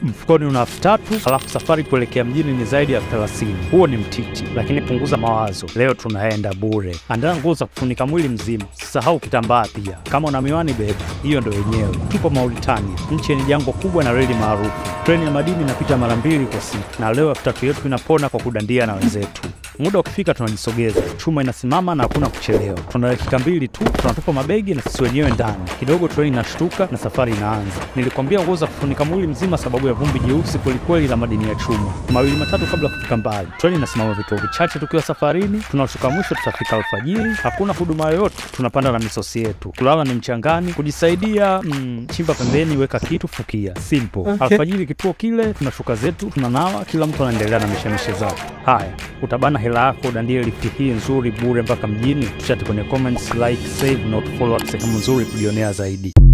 mfukoni una elfu tatu alafu safari kuelekea mjini ni zaidi ya elfu thelathini huo ni mtiti, lakini punguza mawazo, leo tunaenda bure. Andaa nguo za kufunika mwili mzima, sisahau kitambaa pia. Kama una miwani beba, hiyo ndo yenyewe. Tupo Mauritania, nchi yenye jangwa kubwa na reli maarufu. Treni ya madini inapita mara mbili kwa siku, na leo elfu tatu yetu inapona kwa kudandia na wenzetu. Muda ukifika tunajisogeza, chuma inasimama na hakuna kuchelewa. Tuna dakika mbili tu, tunatupa mabegi na sisi wenyewe ndani. Kidogo treni inashtuka na safari inaanza. Nilikwambia nguo za kufunika mwili mzima sababu ya vumbi jeusi kwelikweli la madini ya chuma. Mawili matatu kabla kufika mbali, treni inasimama vituo vichache tukiwa safarini. Tunashuka mwisho, tutafika alfajiri. Hakuna huduma yoyote, tunapanda na misosi yetu. Kulala ni mchangani, kujisaidia mm, chimba pembeni, weka kitu, fukia, simple. Alfajiri kituo kile, tunashuka zetu, tunanawa, kila mtu anaendelea na mishemishe zake. Haya, utabana hela yako udandie lifti hii nzuri bure mpaka mjini. Tuchate kwenye comments, like, save na utufollow sehemu nzuri kujionea zaidi.